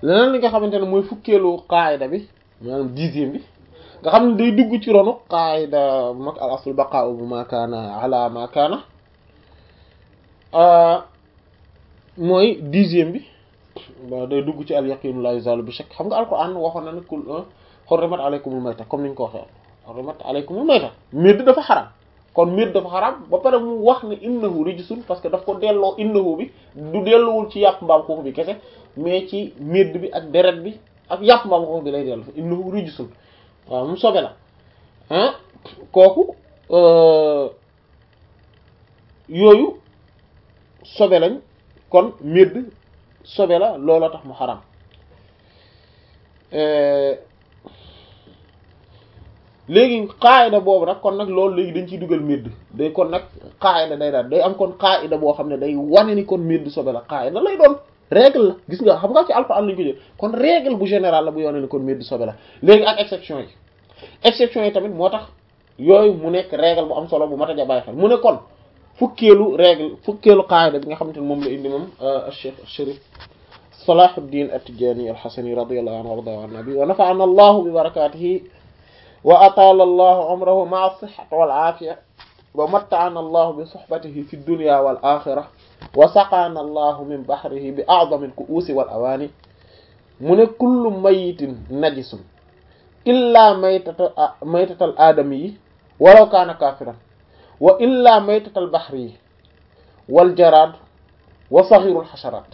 leneen li nga xamante ne mooy fukkeelu qaayida bi maanaam dixième bi nga xam ne day dugg ci ronu qaayida mag al aslu baqa'u bi ma kaana ala ma kaana mooy dixième bi day dugg ci al yaqinu la yuzalu bi shakk xam nga alquran waxoon na ne kul hurrimat alaykumul mayta comme niñ ko waxee hurrimat alaykumul mayta médd dafa xaram kon médd dafa xaram ba pare mu wax ne innahu rijsun parce que daf ko delloo innahu bi du delloowul ci yàpp mbaam xuux bi kese mais ci médd bi ak deret bi ak yàpp mbaam xuux bi lay dellu innahu rijsun waaw mu sobe la ah kooku yooyu sobe lañ kon médd sobe la looloo tax mu xaram léegi qaayida boobu nag kon nag loolu léegi dañ ciy dugal médd day kon nag qaayida day daal day am kon qaayida boo xam ne day wane ni kon médd sobe la qaayida lay doon règle la gis nga xam nga ci alxuraan lañu ko jël kon règle bu général la bu wane ni kon médd sobe la léegi ak exception yi exception yi tamit moo tax yooyu mu nekk règle bu am solo bu mat a bàyyi xel mu ne kon fukkeelu règle fukkeelu qaayida bi nga xamante ne moom la indi moom Cheikh Chérif Salahuddin At-Tijani Al-Hasani radiyallahu anhu warda an nabi wa nafa'ana Allahu bi barakatihi wa atala Allahu umrahu ma'a as-sihhati wal 'afiya wa matta'ana Allahu bi suhbatihi fi ad-dunya wal akhirah wa saqana Allahu min bahrihi bi a'zami al-ku'usi wal awani mu ne kullu mayitin najisun illa maytata maytatal aadami yi walaw kaana kaafiran wa illa maytatal baxri yi wal jaraad wa saxirul xasharaat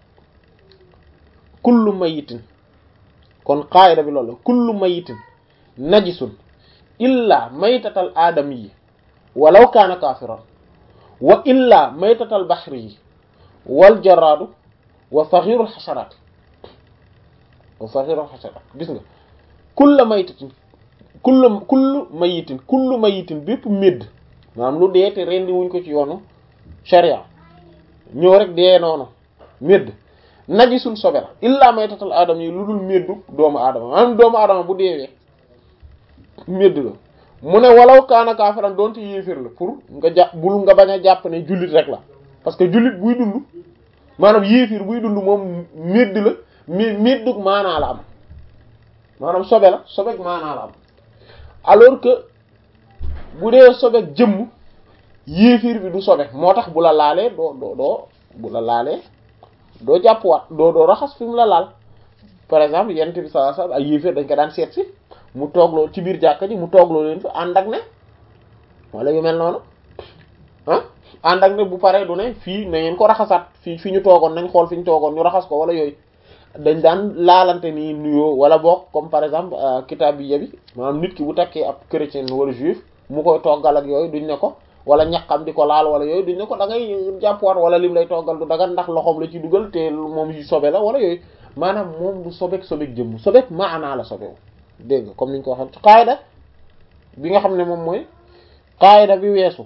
kullu mayitin kon qaayida bi loolu kullu mayitin najisun illa maytatal aadami yi walaw kaana kaafiran wa illa maytatal baxri yi wal jaraadu wa saxirul xasharaat wa saxirul xasharaat gis nga kulla maytatin kullu kullu mayitin kullu mayitin bépp médd maanaam lu dee te rendi wuñ ko ci yoonu sharia ñëw rek dee noonu médd najisul sobe la illaa maytatal aadama yi lu dul méddu doomu aadama maanaam doomu aadama bu deewee médd la mu ne walaw kaana kaafiran doonte yéeféer la pour nga jàpp bul nga bañ a jàpp ne jullit rek la parce que jullit buy dund maanaam yéeféer buy dund moom médd la mais méddug maanaa la am maanaam sobe la sobeek maanaa la am alors que bu dee sobeek jëmm yéefir bi du sobe moo tax bu la laalee doo doo doo bu la laalee doo jàppwaat doo doo raxas fi mu la laal par exemple yent bi sallallahu alayhi wasallam ay yéefir dañ ko daan seet si mu toogloo ci biir jàkka ji mu toogloo leen fi ànd ak ne wala yu mel noonu ah ànd ak ne bu paree du ne fii na ngeen ko raxasaat fii fi ñu toogoon nañ xool fi ñu toogoon ñu raxas ko wala yooyu dañ daan laalante nii nuyoo wala boog comme par exemple kitaab bi yabi maanaam nit ki bu takkee ab chrétien wala juif mu koy toggal ak yooyu duñ ne ko wala ñaqam di ko laal wala yooyu duñ ne ko da ngay jàppwaat wala lim lay toggal du dagan ndax loxoom la ci dugal te moom yu sobe la wala yooyu maanaam moom du sobeek sobeek jëmm sobeek maanaa la sobewu dégg nga comme niñ ko waxee ci qaayda bi nga xam ne moom mooy qaayda bi weesu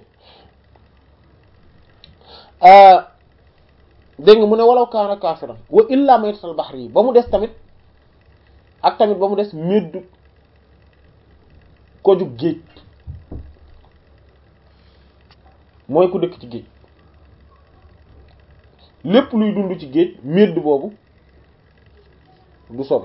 dégg nga mu ne walaw kaana kaafiran wa illa maytatal baxri yi ba mu des tamit ak tamit ba mu des meddu ko jug géej mooy ku dëkk ci géej lépp luy dund ci géej medd boobu du sobe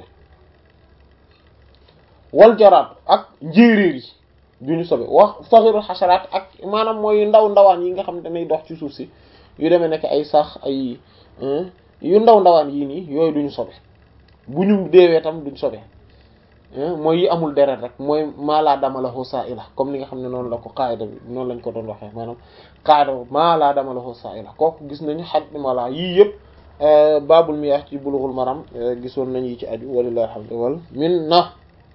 wal jaraat ak njéeréer yi duñu sobe wax saxirul xasaraat ak maanaam mooy ndaw ndawaan yi nga xam ne dañuy dox ci suuf si yu demee nekk ay sax ay yu ndaw ndawaan yii nii yooyu duñu sobe bu ñu deewee tam duñ sobe mooy yi amul deret rek mooy maalaa dama la xusaa ila comme ni nga xam ne noonu la ko qaayda bi noonu lañ ko doon waxee maanaam qaayda maalaa dama la xusaa ila kooku gis nañu xaj mala yii yëpp babul miyah ci bulughul maram gisoon nañ yi ci aju walillahi alhamdu wal minna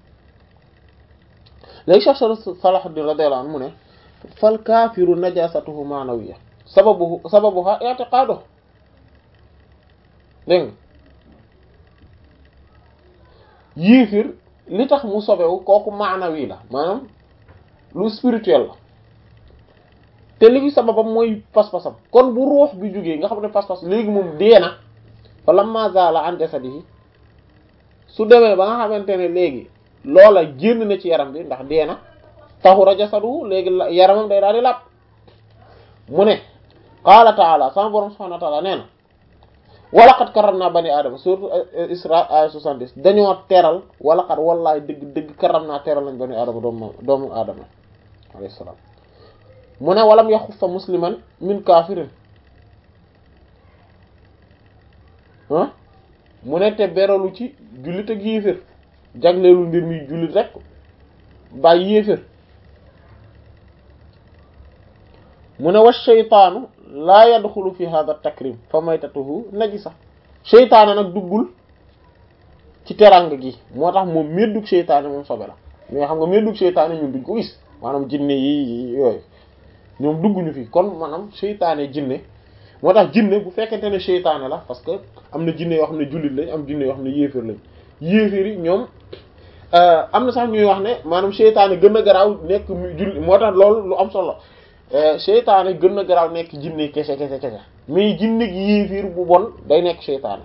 léegi Cheikh Salahuddin radiyallahu anhu mu ne fal kaafiru najasatuhu maanawiyya sababu sababuha i'tiqaadu dégg nga yiifir li tax mu sobewu kooku maanawi la maanaam lu spirituel la te li sababam mooy pas-pasam kon bu ruux bi jógee nga xam ne pas-pas léegi moom dee na fa lamma zaala an jasadihi su demee ba nga xamante ne léegi loola génn na ci yaram bi ndax dee na tahura jasadu léegi yaramam day daal di làpp mu ne qaala taala sama borom subhanahu wa taala nee na wala qad karramna bani aadama surtout Isra ay 70 dañoo teral wala qad wallaay dëgg dëgg karramna teral nañ bani aadama doomu doomu aadama alayhi salaam mu ne walam yaxuffa musliman min kaafirin ah mu ne te beralu ci jullit ak yéefér jagleelu mbir mi jullit rek bàyyi yéefér mu ne wa sheytaanu laa yadxulu fi hada takrim fa maytatuhu najisa seytaane nag duggul ci teranga gi moo tax moom meddug seytaane moom sobe la mais xam nga meddug seytaane ñun duñ ko gis maanaam jinne yi yooyu ñoom dugguñu fi kon maanaam seytaane jinne moo tax jinne bu fekkente ne seytaane la parce que am na jinne yoo xam ne jullit lañ am jinne yoo xam ne yéeféer lañ yéeféer yi ñoom am na sax ñuy wax ne maanaam seytaane gën a garaaw nekk jullit moo tax loolu lu am solo seytaane gën a garaaw nekk jinne kese kese kese mais jinne gi yéeféer bu bon day nekk seytaane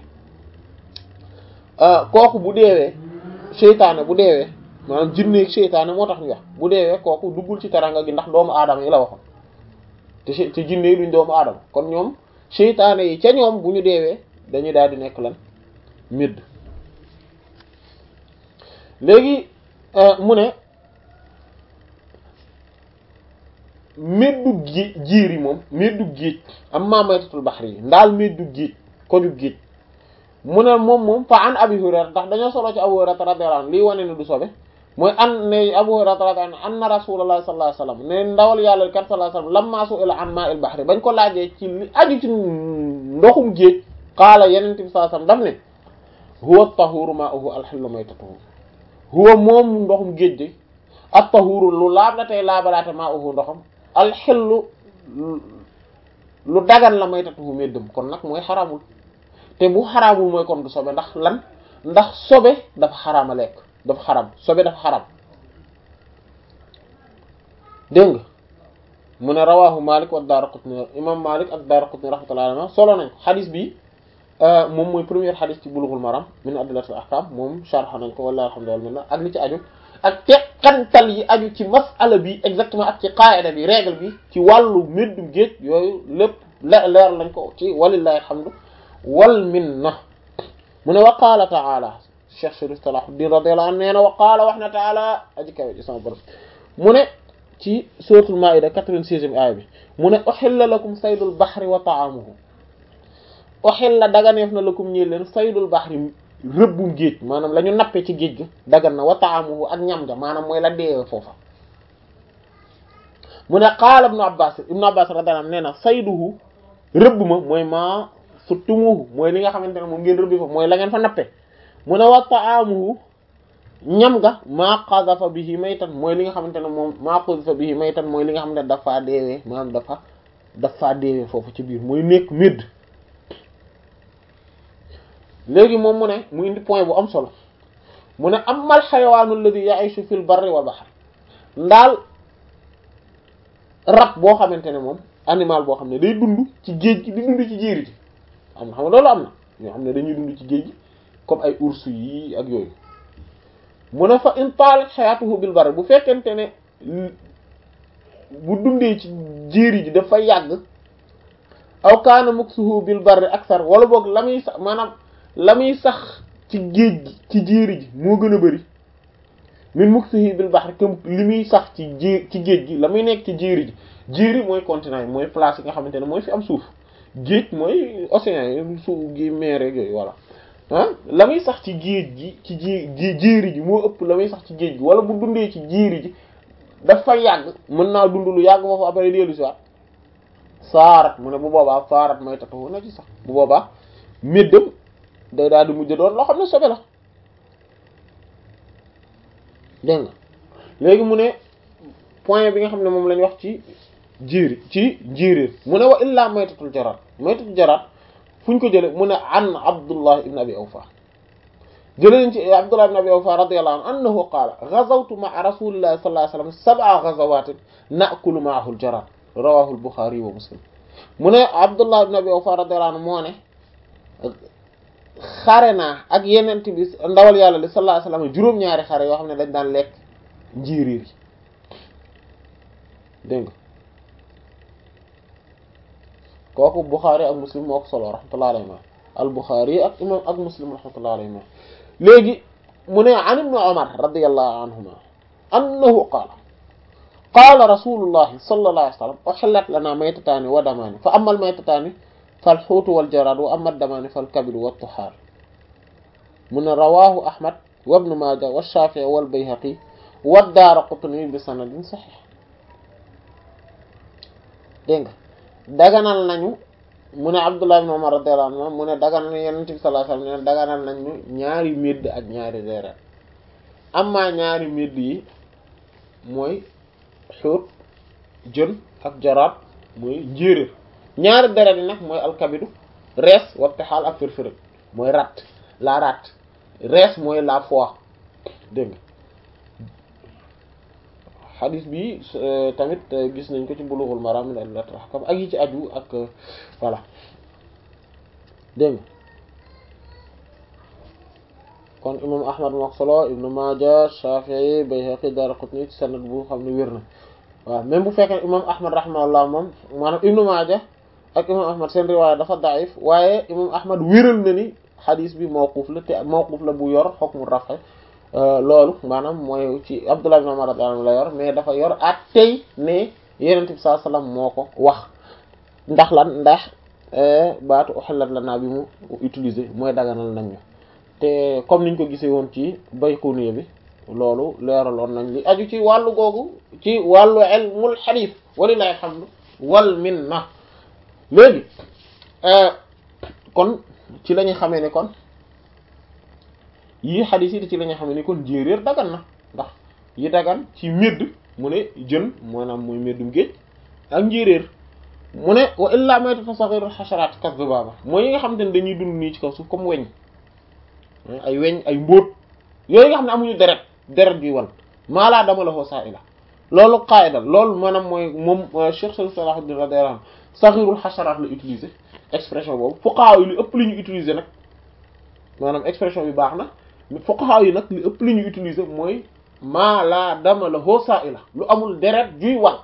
kooku bu deewee seytaane bu deewee maanaam jinne ak seytaane moo tax ñu wax bu deewee kooku duggul ci teranga gi ndax doomu aadama yi la waxoon te te jinne yi duñ doomu aadama kon ñoom seytaane yi ca ñoom bu ñu deewee dañuy daal di nekk lan midd léegi mu ne meddug gi jiir yi moom meddug géej am maamaytatul baxri yi ndaal meddug géej koju géej mu ne moom moom fa an abi hurayra ndax dañoo solo ci abu hurayra radiyallahu anhu lii wane ne du sobe mooy an ne abu hurayra radiyallahu anhu anna rasulullah sallallahu alayhi wasallam ne ndawal yàlla kat sallallahu alayhi wasallam lamma su'ila an ma'il bahri bañ ko laajee ci li aju ci ndoxum géej qaala yenente bi sallallahu alayhi wasallam daf ne huwa at-tahuru ma'uhu al-hillu maytatuhu huwa moom ndoxum géej de at-tahuru lu laab la tey laabalaate ma'uhu ndoxam al-hillu lu dagan la maytatuhu meddam kon nag mooy xaramul te bu xaraamul mooy kon du sobe ndax lan ndax sobe dafa xaraama lekk dafa xaram sobe dafa xaram dégg nga mu ne rawahu Malik wa Daraqutni imam Malik ak Daraqutni rahmatullahi alayhi solo nañ ko xadis bi moom mooy première xadis ci Bulughul Maram min adillatil ahkam moom sharh nañ ko wallahi alhamdulillah ak li ci aju ak teqantal yi aju ci mas'ala bi exactement ak ci qaida bi règle bi ci wàllu méddum géej yooyu lépp leer lañ ko ci walillahi alhamdu wal minna mu ne wa qaala ta'ala Cheikh Chérif Salahuddin radiyallahu anhu nee na wa qaala wax na ta'ala aji kawe ci sama borom mu ne ci suratul Maa'ida 96e aaya bi mu ne uhilla lakum saydul bahri wa ta'amuhu uhilla daganeef na lakum ñi leen saydul bahri rëbbum géej maanaam la ñu nappe ci géej gi dagan na wa ta'amuhu ak ñam ja maanaam mooy la deewe foofa mu ne qaala ibnu Abbas ibnu Abbas radiyallahu anhu nee na sayduhu rëbb ma mooy maa suttumuhu mooy li nga xamante ne moom ngeen rëbbi fa mooy la ngeen fa nappe mu ne wa ta'amuhu ñam nga maa qadhafa bihi maytan mooy li nga xamante ne moom maa qadhafa bihi maytan mooy li nga xamante ne dafa deewee maanaam dafa dafa deewee foofu ci biir mooy nekk médd léegi moom mu ne mu indi point bu am solo mu ne amal xayawaanu alladhi ya'ishu fil barri wal bahr ndaal rab boo xamante ne moom animal boo xam ne day dund ci géej gi di dund ci jéeri ji am na xam nga loolu am na ñoo xam ne dañuy dund ci géej gi comme ay ours yi ak yooyu mu ne fa in talat hayatuhu bil barri bu fekkente ne bu dundee ci jéeri ji dafa yàgg aw kaana muksuhu bil barri aksar wala boog la muy sax maanaam la muy sax ci géej gi ci jéeri ji moo gën a bari min muksuhu bil bahri comme li muy sax ci jé ci géej gi la muy nekk ci jéeri ji jéeri mooy continent yi mooy place yi nga xamante ne mooy fi am suuf géej mooy océan yi suuf gi mer yooyu voilà ah la muy sax ci géej gi ci jé jéeri ji moo ëpp la muy sax ci géej gi wala bu dundee ci jéeri ji dafa yàgg mën naa dund lu yàgg foofu après dellu si waat saarat mu ne bu boobaa saarat may tatawu na ci sax bu boobaa méddam day daal di mujj doon loo xam ne sobe la dégg nga léegi mu ne point bi nga xam ne moom lañ wax ci jéeri ci njéeréer mu ne wa illaa maytatul jaraat maytatul jaraat fu ñu ko jële mu ne an abdullah ibn abi awfa jëleen ci abdullah ibn abi awfa radiyallahu anhu annahu qaala ghazawtu ma'a rasulillahi sallallahu alayhi wasallam sab'a ghazawatin na'kulu ma'ahu al-jaraad rawahu al-bukhari wa muslim mu ne abdullah ibn abi awfa radiyallahu anhu moo ne xare naa ak yenent bi ndawal yàlla li sallallahu alayhi wasallam juróom-ñaari xare yoo xam ne dañ daan lekk njéeréer yi dégg nga kooku bukhari ak muslim moo ko solo rahmatullahi alayhi al-Bukhari ak imam ak Muslim rahmatullahi alayhima léegi mu ne an ibn Umar radiyallahu anhuma annahu qaala qaala rasulullahi sallallahu alayhi wa sallam uhillat lana maytataani wa damaani fa amma al-maytataani fal xuutu wal jaraad wa amma ad-damaani fal kabidu wat tuhaar mu ne rawaahu Ahmad wa ibn Maaja wa Shaafi'i wal Bayhaqi wa Daaraqutni bi sanadin saxiix dégg nga daganal nañu mu ne Abdullah ibn Umar radiyallahu anhu mu ne daganal Yonent bi sallallahu alayhi wasallam ne daganal nañu ñaari médd ak ñaari deret amma ñaari médd yi mooy xuut jën ak jaraat mooy njéeréer ñaari deret yi nag mooy alkabidu rees wattixaal ak firfiri mooy rat la rat rees mooy la foie dégg nga xadis bi tamit gis nañ ko ci bulughul maram min adillatil ahkam ak yi ci aju ak voilà dégg nga kon imam ahmad moo ko solo ibnu maaja shafi'i bayhaqi daraqutni ci sanad bu xam ne wér na waaw même bu fekkee imam ahmad rahimahullah moom maanaam ibnu maaja ak imam ahmad seen riwaaya dafa daif waaye imam ahmad wéral na ni xadis bi mawquf la te mawquf la bu yor hukmu raf'a loolu maanaam mooy ci Abdullah ibn Umar radiyallahu anhu la yor mais dafa yor at tey ne Yonent bi sallallahu alayhi wasallam moo ko wax ndax lan ndax baatu uhillat lana bi mu utiliser mooy daganal nañ ñu te comme niñ ko gisee woon ci Bayquniya bi loolu leeraloon nañ li aju ci wàllu googu ci wàllu ilmul hadith walillahi alhamdu wal minna léegi kon ci la ñuy xamee ne kon yii xadis yi ci la ñuy xamee ne kon jéeréer dagan na ndax yi dagan ci médd mu ne jën maanaam mooy méddum géej ak njéeréer mu ne wa illa maytatu saghirul hasharat kadhubaba mooy yi nga xamante ne dañuy dund nii ci kaw suuf comme weñ ay weñ ay mbóot yooyu nga xam ne amuñu deret deret bi wal maalaa dama la xoo saa ila loolu qaida loolu maanaam mooy moom Cheikh Salahuddin radiyallahu anhu saghirul hasharat la utiliser expression boobu fuqaha yi lu ëpp li ñu utiliser nag maanaam expression bi baax na fuqaha yi nag li ëpp li ñu utiliser mooy maa laa dama la hoo saa ila lu amul deret juy wal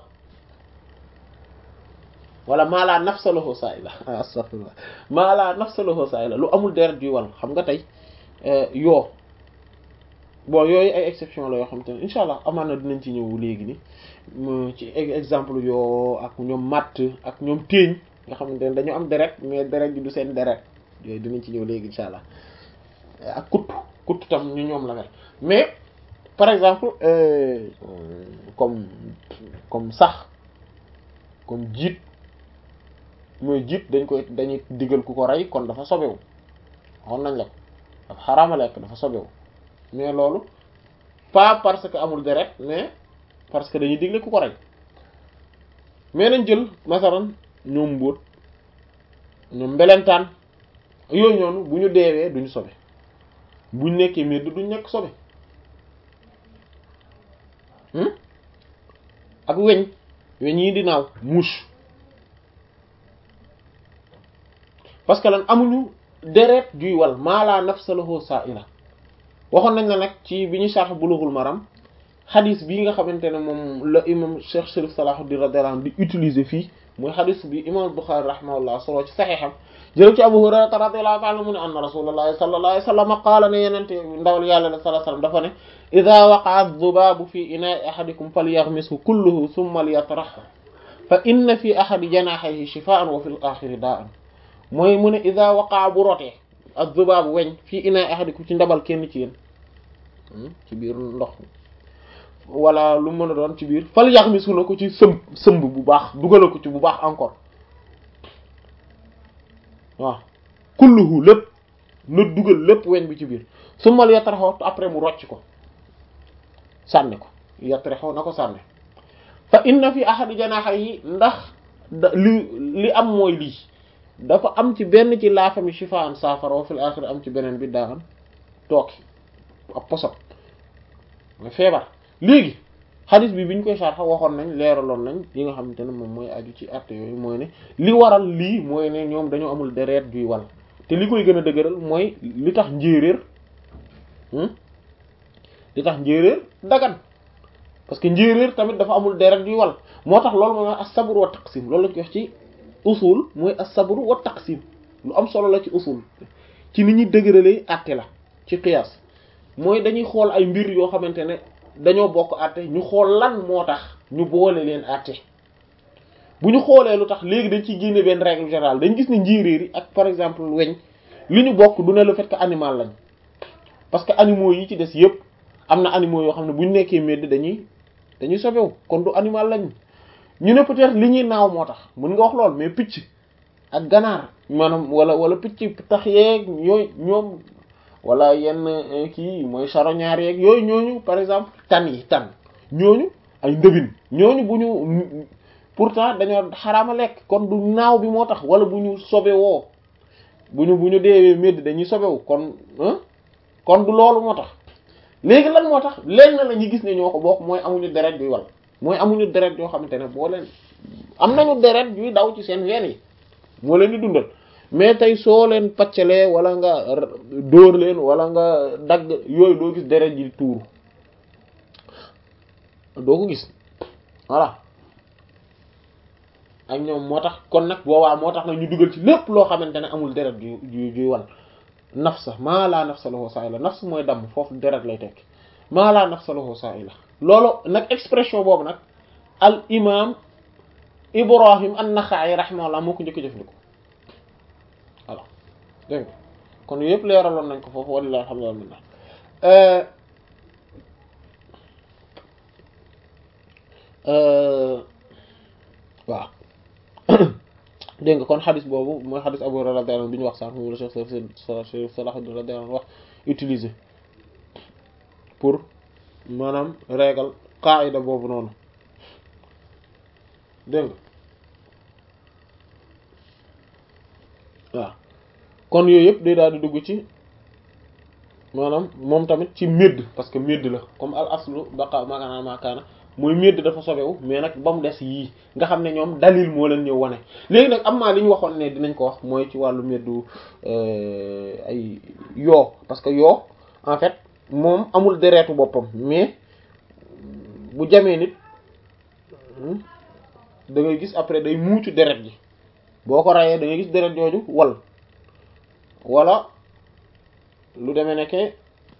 wala maa laa nafsa la hoo saa ila astaghfirullah maa laa nafsa la hoo saa ila lu amul deret juy wal xam nga tey yoo bon yooyu ay exception la yoo xam te ne incha allah amaan na dinañ ci ñëw léegi ni ci exemple yoo ak ñoom matt ak ñoom téeñ nga xamante ne dañu am deret mais deret ji du seen deret yooyu dinañ ci ñëw léegi incha allah ak kuttu kuttu tam ñu ñoom la mel mais par exemple euh, comme comme sax comme jiit mooy jiit dañ koy dañuy digal ku ko rey kon dafa sobewu waxoon nañ la ko dafa xaraama lekk dafa sobewu mais loolu pas parce que amul deret mais parce que dañuy digle ku ko rey mais nañ jël masalan ñoom mbóot ñoom mbelentaan yooyu ñoonu bu ñu deewee duñu sobe buñ nekkee medd duñ nekk sobe ak weñ weñ yi di naaw mouche parce que lan amuñu deret juy wal mala nafsa lahu sa'ila waxoon nañ la nag ci bi ñu sarx Bulughul Maram xadis bii nga xamante ne moom la imam Cheikh Sharif Salahuddin radiyallahu anhu di utiliser fii mooy xadis bi imam Bukhari rahimahullah solo ci saxiixam jël ci Abu Hurayra radiyallahu ta'ala mu ne anna rasulullahi sallallahu alayhi wasallam qaala ne yenente ndawal yàlla sallallahu alayhi wasallam dafa ne idha waqa'a adh-dhubabu fi ina'i ahadikum falyaghmishu kulluhu thumma liyatrahu fa inna fi ahadi janahihi shifaa'an wa fil akhiri daa'an mooy mu ne idha waqa'a bu rotee adh-dhubabu weñ fii ina'i ahadikum ci ndabal kenn ci yéen ci biir ndox wala lu mën a doon ci biir fal yaghmisu na ko ci sëmb sëmb bu baax dugala ko ci bu baax encore waaw kulluhu lépp na dugal lépp weñ bi ci biir su mal yatraxoo après mu rocc ko sànni ko yatraxoo na ko sànni fa inna fi ahadi janahi ndax da li li am mooy lii dafa am ci benn ci laafami shifaan saafara wa fil axir am ci beneen bi daan tooki ak posot nga feebar léegi xadis bi bi ñu koy sarxa waxoon nañ leeraloon nañ yi nga xamante ne moom mooy aju ci àtte yooyu mooy ne li waral lii mooy ne ñoom dañoo amul deret juy wal te li koy gën a dëgëral mooy li tax njéeréer li tax njéeréer dagan parce que njéeréer tamit dafa amul deret juy wal moo tax loolu mooy as-sabr wa taqsim loolu lañ ko wax ci usul mooy as-sabr wa taqsim lu am solo la ci usul ci ni ñuy dëgëralee àtte la ci qiyaas mooy dañuy xool ay mbir yoo xamante ne dañoo bokk àtte ñu xool lan moo tax ñu boole leen àtte bu ñu xoolee lu tax léegi dañ ciy génne benn règle générale dañ gis ne njéeréer yi ak par exemple weñ li ñu bokk du ne le fait que animal lañ parce que animaux yi ci des yépp am na animaux yoo xam ne bu ñu nekkee medd dañuy dañuy sobewu kon du animal lañ ñu ne peut-être li ñuy naaw moo tax mën nga wax lool mais picc ak ganaar maanaam wala wala picc tax yeeg yooyu ñoom wala yenn kii mooy charognard yeeg yooyu ñooñu par exemple tan yi tan ñooñu ay ndëbin ñooñu bu ñu pourtant dañoo xaraama lekk kon du naaw bi moo tax wala bu ñu sobewoo bu ñu bu ñu deewee medd dañuy sobewu kon kon du loolu moo tax léegi lan moo tax lenn la ñu gis ne ñoo ko bokk mooy amuñu deret yuy wal mooy amuñu deret yoo xamante ne boo leen am nañu deret yuy daw ci seen ween yi moo leen di dundal mais tey soo leen paccalee wala nga dóor leen wala nga dagg yooyu doo gis deret ji tuuru doo ko gis voilà ak ñoom moo tax kon nag boobaa moo tax nag ñu dugal ci lépp loo xamante ne amul deret ju ju juy wal nafsa maa laa nafsa lahu sa'ila nafs mooy damm foofu deret lay tekk maa laa nafsa lahu sa'ila loolu nag expression boobu nag al imam Ibrahim an-Naxa'i rahimahullah moo ko njëkk jëfandikoo voilà dégg nga kon yëpp leeraloon nañ ko foofu walillahi alhamdulillah waaw dégg nga kon xadis boobu mooy xadis Abu Hurayra radiyallahu anhu bi ñu wax sànq moom la Cheikh Cheikh Salahuddin radiyallahu anhu wax utiliser pour maanaam régal qaida boobu noonu dégg nga waaw kon yooyu yëpp day daal di dugg ci maanaam moom tamit ci médd parce que médd la comme al aslu baqa maakaana maakaana mooy médd dafa sobewu mais nag ba mu des yii nga xam ne ñoom dalil moo leen ñëw wane léegi nag am maa li ñu waxoon ne dinañ ko wax mooy ci wàllu méddu ay yoo parce que yoo en fait moom amul deretu boppam mais bu jamee nit da ngay gis après day muucu deret ji boo ko rayee da ngay gis deret jooju wal wala lu demee nekke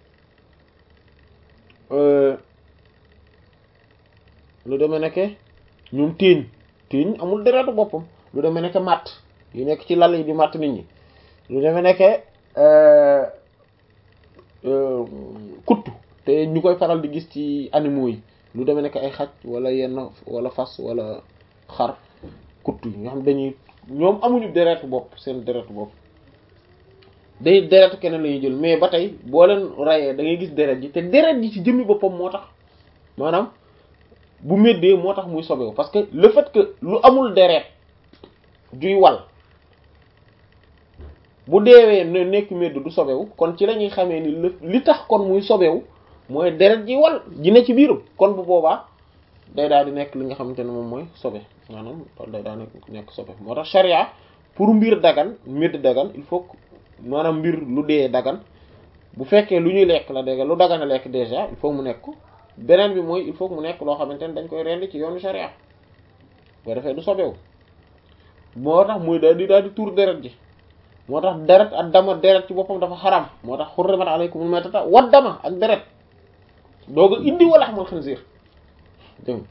lu demee nekke ñoom téeñ téeñ amul deretu boppam lu demee nekke matt yu nekk ci lal yi di matt nit ñi lu demee nekke kuttu te ñu koy faral di gis ci animaux yi lu demee nekk ay xaj wala yenn wala fas wala xar kuttu yi nga xam dañuy ñoom amuñu deretu bopp seen deretu bopp day deretu keneen la ñuy jël mais ba tey boo leen rayee da ngay gis deret ji te deret ji ci jëmmi boppam moo tax maanaam bu méddee moo tax muy sobewu parce que le fait que lu amul deret juy wal bu deewee ne nekk médd du sobewu kon ci la ñuy xamee ni li tax kon muy sobewu mooy deret ji wal ji ne ci biiram kon bu boobaa day daal di nekk li nga xamante ne moom mooy sobe maanaam loolu day daal nekk nekk sobe moo tax charia pour mbir dagan médd dagan il faut maanaam mbir lu dee dagan bu fekkee lu ñuy lekk la dégg lu dagan a lekk déjà il faut mu nekk beneen bi mooy il faut mu nekk loo xamante ne dañ koy rendi ci yoonu charia boo defee du sobewu moo tax muy daal di daal di tuur deret ji moo tax deret ak dama deret ci boppam dafa xaram moo tax xurrimat alaykumul maytata wa dama ak deret dooga indi wala xamal xinziir dégg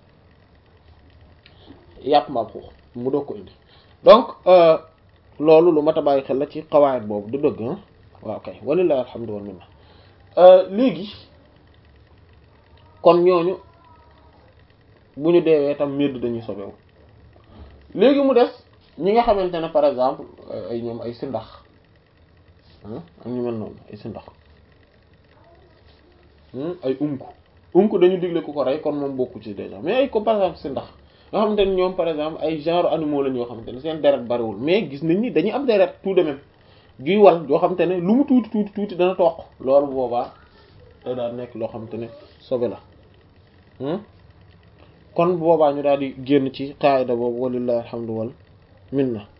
yàpp mbaam xuux mu doog ko indi donc loolu lu mat a bàyyi xel la ci xawaayit boobu du dëgg ah waaw kay walillahi alhamdu wal minna léegi kon ñooñu bu ñu deewee tam médd dañuy sobewu léegi mu des ñi nga xamante ne par exemple ay ñoom ay sindax ak ñu mel noonu ay sindax ay unku unku dañu digle ku ko rey kon moom bokku ci déjà mais ay ko par exemple sindax nga xamante ne ñoom par exemple ay genre animaux la ñoo xamante ne seen deret bariwul mais gis nañ ni dañuy am deret tout de même juy wal yoo xamante ne lu mu tuuti tuuti tuuti dana toq loolu boobaa da daal nekk loo xamante ne sobe la kon boobaa ñu daal di génn ci qaida boobu walillahi alhamdu wal minna